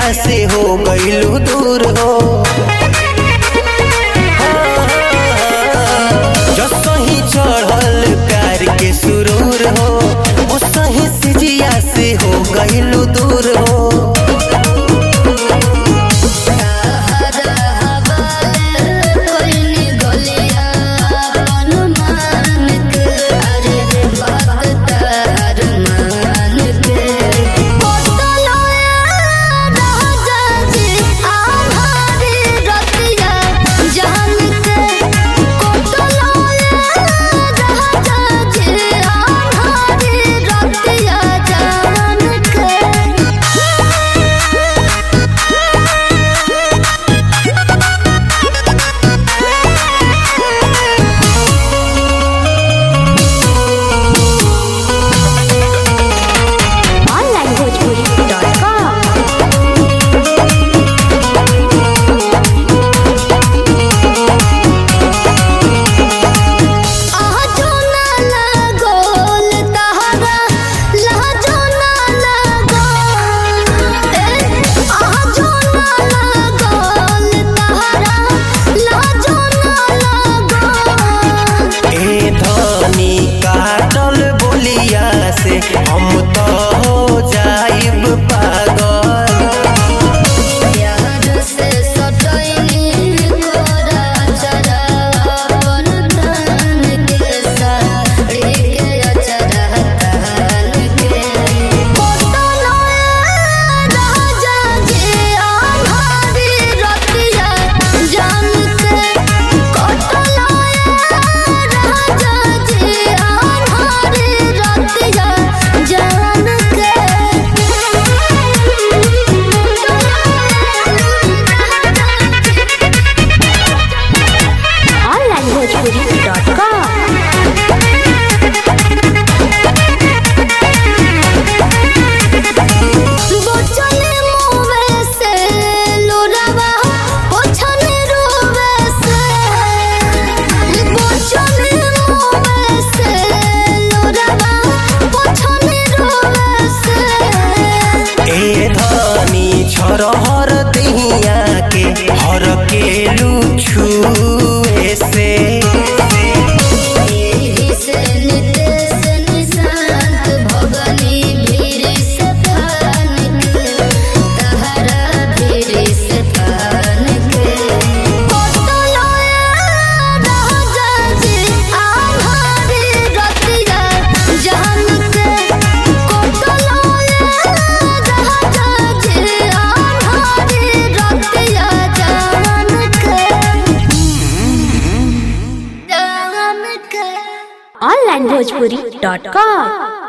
से हो गईलू दूर हो जो सही चढ़ल प्यार के सुरूर हो वो सही सिजिया से हो गईलू दूर हो onlinebhojpuri.com ए धनी काटल बोलिया से हम तो हो जाइब पागल onlinebhojpuri.com ए धनी छरहर दहिया के हर के छुए से onlinebhojpuri.com